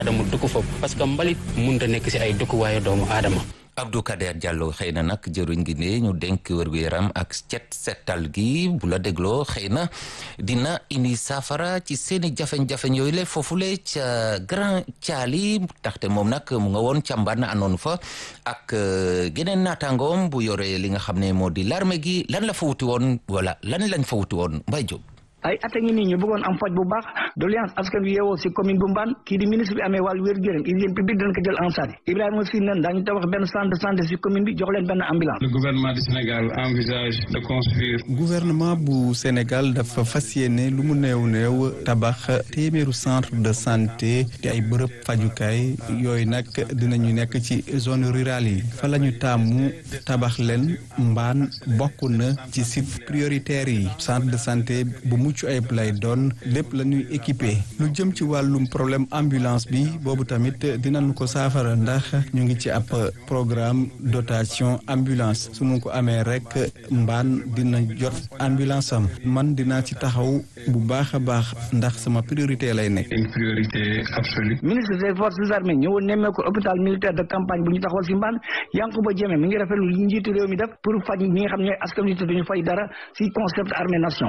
aadama dëkku fa parce que mbalit mënut a nekk si ay dëkkuwaayu doomu aadama. Abdou Kader Diallo xëy na nag jëruñ gi ne ñu denk wér-gu-yaram ak cet setal gi bu la dégloo xëy na dina indi saafara ci seeni jafe-jafe yooyu le foofule ca Grand Thiali taxte moom nag mu nga woon ca Mbane anoon fa ak geneen naataangoom bu yore li nga xam ne moo di l'armée gi lan la fa wuti woon wala lan lañ fa wuti woon Mbaye Diop ay at a ngi nii ñu bëggoon am faj bu baax doléance askan wi yeewoo si commune bu Mbane kii di ministre bi amee wàllu wér-gu-yaram hygiène publique dina ko jël en charge Ibrahima Sy nen daañu tabax benn centre de santé si commune bi jox leen benn ambulance. le gouvernement du Sénégal envisage de construire. gouvernement bu Sénégal dafa fas yéene lu mu néew néew tabax téeméeru centre de santé di ay bërëb fajukaay yooyu nag dinañu nekk ci zone rurale yi fa la ñu taamu tabax leen Mbane bokk na ci site prioritaire yi centre de santé bu mucc ayib lay doon lépp la ñuy équipé lu jëm ci wàllum problème ambulance bi boobu tamit dinañu ko saafara ndax ñu ngi ci ab programme dotation ambulance suñu ko amee rek mbaan dina jot ambulance am man dinaa ci taxaw bu baax a baax ndax sama priorité lay nekk. une priorité absolue. ministre des forces armées ñëwoon nemmee ko hôpital militaire de campagne bu ñu taxawal si mbaan Yankuba Diémé mi ngi rafetlu li njiitu réew mi def pour faj ñi nga xam ne askan wi duñu fay dara si concept armée nation.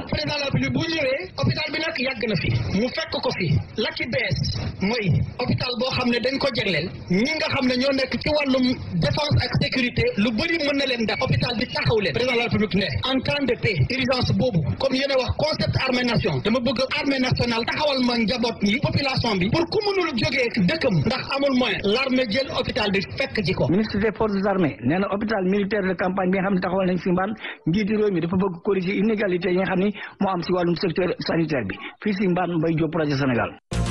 hôpital bi nag yàgg na fi mu fekk ko fi la ci bees mooy hôpital boo xam ne dañ ko jegleel ñi nga xam ne ñoo nekk ci wàllum défense ak sécurité lu bëri mën na leen def hôpital bi taxaw leen président de la république ne en temps de paix urgence boobu comme yéen a wax concept armée nation dama bëgg armée nationale taxawal ma njaboot yi population bi pour ku mënul jógee dëkkam ndax amul moyen l'armée jël hôpital bi fekk ji ko ministre des forces armées nee na hôpital militaire de campagne bi nga xam ne taxawal nañ si mbaan njiiti réew mi dafa bëgg corriger inégalité yi nga xam ni moo am si wàllum secteur sanitaire bi fii si Mbane Mbaye Diop rajo Sénégal.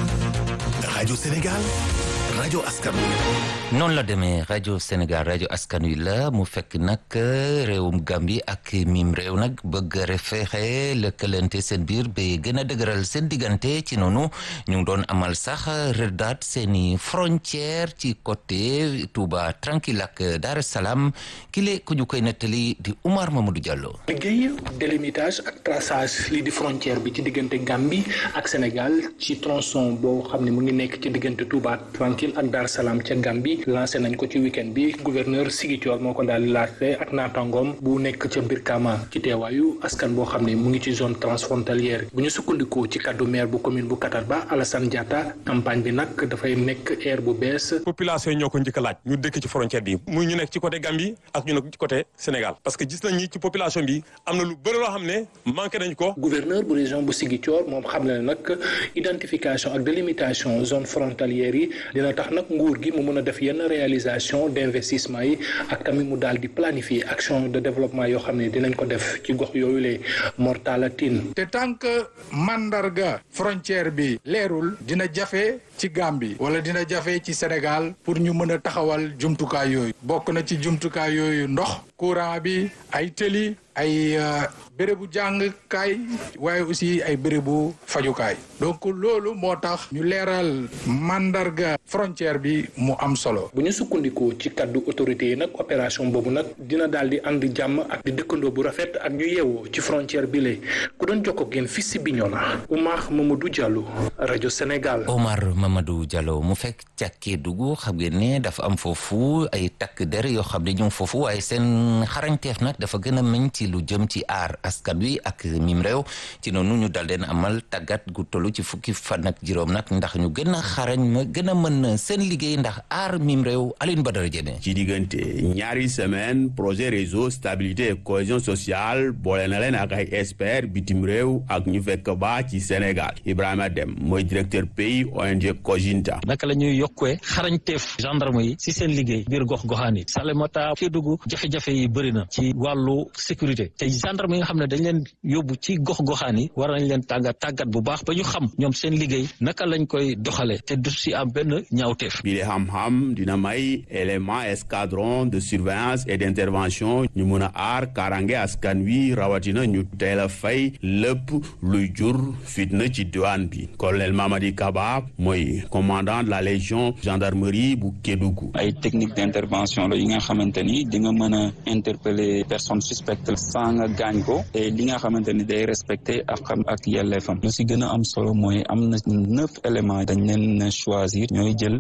rajo Sénégal rajo askan wi. noonu la demee rajo Sénégal rajo askan wi la mu fekk nag réewum Gambie ak mim réew nag bëgg a fexe lëkkalante seen biir ba gën a dëgëral seen diggante ci noonu ñu ngi doon amal sax rëddaat seeni frontière ci côté Touba tranquille ak Dar es Salaam kile ku ñu koy nettali di Oumar Mamadou Diallo. liggéey délimitage ak traçage lii di frontière bi ci diggante Gambie ak Sénégal ci tronçon boo xam ne mu ngi nekk ci diggante Touba tranquille ak Dar es Salaam ca Gambie. lancé nañ ko ci week-end bi gouverneur Ziguinchor moo ko daal di laajte ak naataangoom bu nekk ca Brikama ci teewaayu askan boo xam ne mu ngi ci zone transfrontalière bu ñu sukkandikoo ci kaddu maire bu commune bu Katarba Alassane Diatta campagne bi nag dafay nekk air bu bees. population yi ñoo ko njëkk a laaj ñu dëkk ci frontière bi muy ñu nekk ci côté Gambie ak ñu nekk ci côté Sénégal parce que gis nañ ni ci population bi am na lu bëri loo xam ne manqué nañ ko. gouverneur bu région bu Ziguinchor moom xam na ne nag identification ak délimitation zone frontalière yi dina tax nag nguur gi mu mën a def yenn réalisation d'investissement yi ak tamit mu daal di planifier action de développement yoo xam ne dinañ ko def ci gox yooyu le mortalatin te tant que mandarga frontière bi leerul dina jafe ci Gambie wala dina jafe ci Sénégal pour ñu mën a taxawal jumtukaay yooyu bokk na ci jumtukaay yooyu ndox courant bi ay tëli ay bérébu jàngkaay waaye aussi ay bérébu fajukaay donc loolu moo tax ñu leeral mandarga frontière bi mu am solo. bu ñu sukkandikoo ci kaddu autorité yi nag opération boobu nag dina daal di ànd jàmm ak di dëkkandoo bu rafet ak ñu yeewoo ci frontière bi la ku doon jokkoo ak yéen fii si Bignona Oumar Mamadou Diallo rajo Sénégal. Omar Mamadou Diallo mu fekk ca Kédougou xam ngeen ne dafa am foofu ay takk der yoo xam ne ñu ngi foofu waaye seen xarañteef nag dafa gën a meñ ci lu jëm ci aar askan wi ak mim réew ci noonu ñu dal leen amal tàggat gu tollu ci fukki fan ak juróom nag ndax ñu gën a xarañ ma gën a mën seen liggéey ndax aar mim réew Alioune Badara Diémé ci diggante ñaari semaine projet réseau stabilité et cohésion sociale boole na leen ak ay expert bitim réew ak ñu fekk ba ci Sénégal Ibrahima Dem mooy directeur pays ONG Kojinta naka la ñuy yokkee xarañteef gendarme yi si seen liggéey biir gox goxaan yi Salémata Kédougou jafe-jafe yi bëri na ci wàllu sécurité te gendarme yi nga xam ne dañ leen yóbbu ci gox goxaan yi war nañ leen tàggat tàggat bu baax ba ñu xam ñoom seen liggéey naka lañ koy doxalee te du si am benn ñaawteef. bi le xam-xam dina may élément escadron de surveillance et d'intervention ñu mun a aar karange askan wi rawatina ñu teel a fay lépp luy jur fitna ci diwaan bi colonel Mamadi Kaba mooy commandant de la légion gendarmerie bu Kédougou. ay technique d'intervention la yi nga xamante ni di nga mën a interpeller personne suspecte sans nga gaañ ko te li nga xamante ni day respecté ak xam ak yelleefam lu si gën a am solo mooy am na neuf éléments dañ leen choisir ñooy jël